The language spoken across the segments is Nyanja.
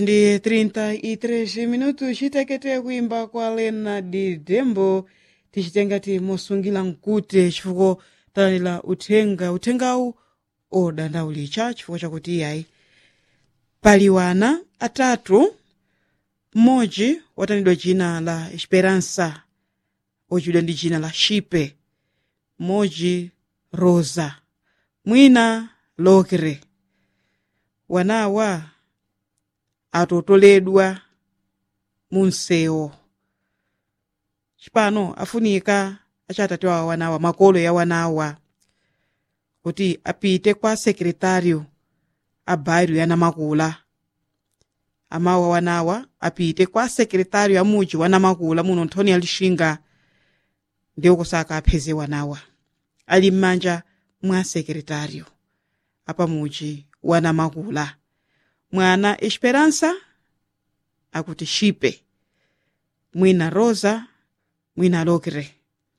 ndi 33 minutos chitekete kuimba kwa lena di dembo tichitengati mosungira mkute chifukwa talandira uthenga uthengawu odandaulicha chifukwa chakuti iyayi pali wana atatu mmodzi watanidwa dzina la esperança ochidwa ndi dzina la shipe mmodzi rosa mwina lokre wanawa atotoledwa munsewo cipano afunika achatati wa wanawa makolo ya wanawa kuti apite kwa sekretário a bairro ya namakula amawa wanawa apite kwa sekretário a muji wa namakula muno nthoni ya lixinga ndiwo kusaka apheze wanawa ali m'manja mwa sekretário apa muji wa namakula mwana esperança akuti shipe mwina rosa mwina lokre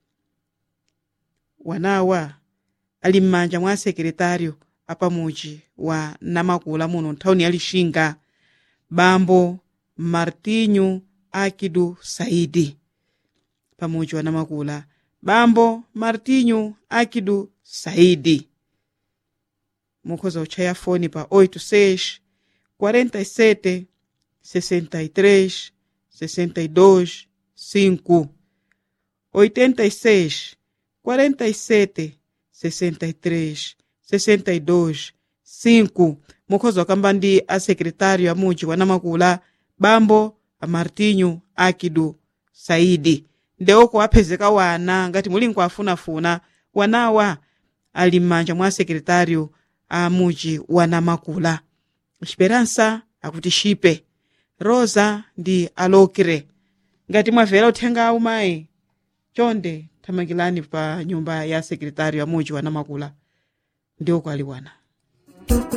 wanawa ali m'manja mwa sekretário apamuji wa namakula muno nthawini ya lixinga bambo martinho akidu saidi pamuji wa namakula bambo martinho akidu saidi mukhoza kutchaya foni pa 86 47 63 62 5 86 47 63 62 5 mukhoza wakamba ndi asekretário a muji wa namakula bambo a martinho akidu saidi ndewoko aphezeka wana ngati muli nkuafunafuna wanawa ali m'manja mwa sekretário a muji wa namakula esperança akuti shipe rosa ndi alokre ngati mwavera uthengawu mayi chonde thamangirani pa nyumba ya sekretário a muji wa namakula ndiwo kwali wana